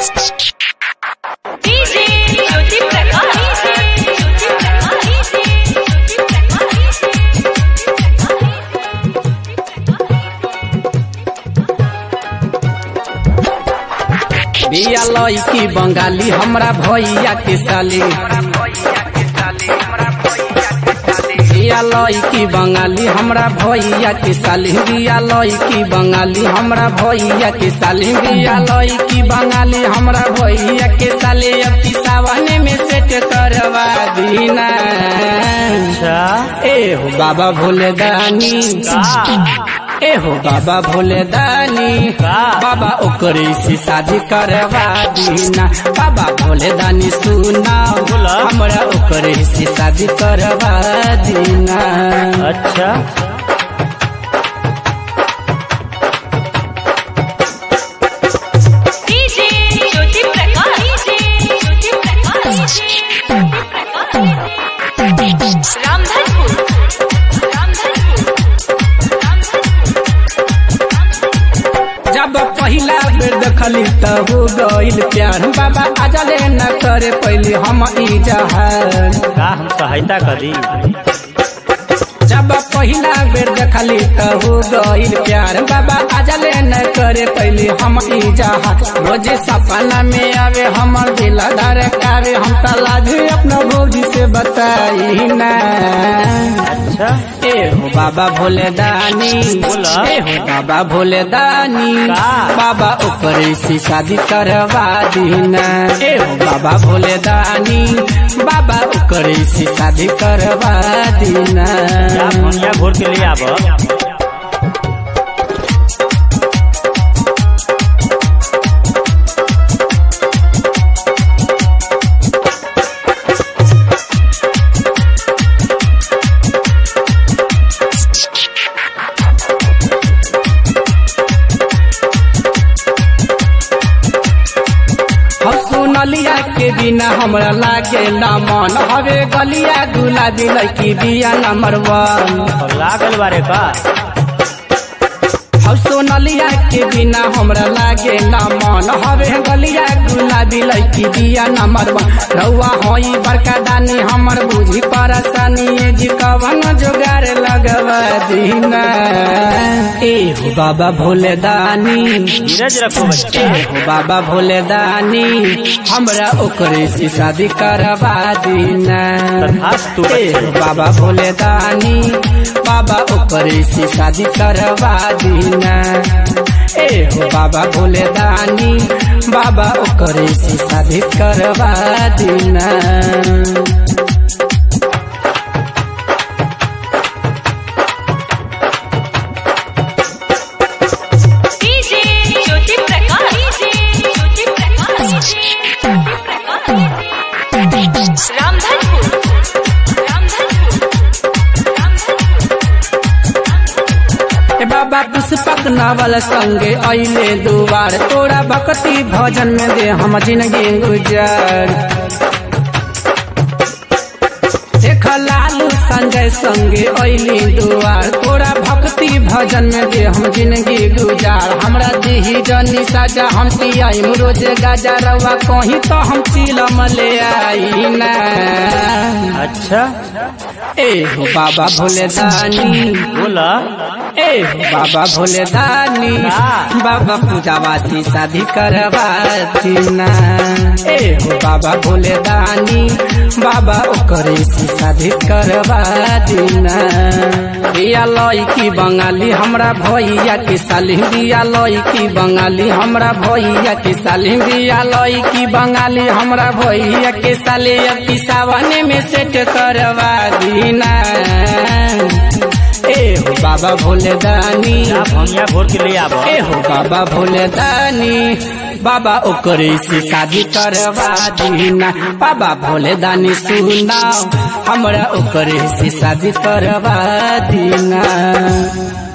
DJ Jyoti Prakash Jyoti Prakash Jyoti बिया लईकी बंगाली हमरा भैया के साली बिया लईकी बंगाली हमरा भैया के साली बिया लईकी बंगाली हमरा भैया के साली बिया लईकी बंगाली हमरा भैया के साली अब की सावन में सेट करवा दीना अच्छा ए हो बाबा भोले दानी ए हो बाबा भोले दानी का? बाबा ओकरे से शादी करवा दीना बाबा भोले दानी सुना बोला। हमरा ओकरे से शादी करवा दीना अच्छा डीजे ज्योति प्रकाश ज्योति प्रकाश रामधनपुर रामधनपुर जब पहिला बेर देखली त हो गइल प्यार बाबा आजले न करे पहले हम ई जहार का हम सहायता करी जब पहिला बेर देखली त हो गइल प्यार बाबा आजले न करे पहले हम ई जहार रोजे सपना में आवे हमर दिल धड़कावे हम त लाजे अपना भौजी से बताई ना अच्छा ए हो बाबा भोले दानी बोला। ए हो बाबा भोले दानी का? बाबा ऊपर से शादी करवा दीना ए हो बाबा भोले दानी बाबा ऊपर से शादी करवा दीना क्या भनिया घोर के लिए आब हम सुनलिया के बिना हमरा लागे ना मन हवे गलिया गुलाबी लड़की बिया नंबर वन और लागल बारे का हम सोनलिया के बिना हमरा लागे ना मन हवे गलिया गुलाबी लड़की बिया नंबर वन रउआ होई बड़का दानी हमर बुझी परेशानी ए जी कवन जोगार लगवा दीना ए हो बाबा भोले दानी धीरज रखो बच्चा ए हो बाबा भोले दानी हमरा ओकरे से शादी करवा दीना तथास्तु ए हो बाबा भोले दानी बाबा ओकरे से शादी करवा दीना ए हो बाबा भोले दानी बाबा ओकरे से शादी करवा दीना डीजे ज्योति प्रकाश ज्योति प्रकाश रामधनपुर रामधनपुर ए बाबा पुष्पक नावल संगे अइले दुआर तोरा भक्ति भजन में दे हम जिंदगी गुजार देख लालू संजय संगे अइली दुआर तोरा भक्ति भजन में दे हम जिंदगी गुजार हमरा दिही जनी साजा हम पियाई रोज गाजा रवा कहीं तो हम चिलम ले आई ना अच्छा ए हो बाबा भोले दानी बोला ए बाबा भोले दानी बाबा पूजावासी शादी करवाती ना ए हो बाबा भोले दानी बाबा ओकरे से शादी करवा दीना बिया लईकी बंगाली हमरा भैया के साली बिया लईकी बंगाली हमरा भैया के साली बिया लईकी बंगाली हमरा भैया के साली अब की सावन में सेट करवा दीना ए हो बाबा भोले दानी क्या भनिया घोर के लिए आब ए हो बाबा भोले दानी बाबा ओकरे से शादी करवा दीना बाबा भोले दानी सुनाओ हमरा ओकरे से शादी करवा दीना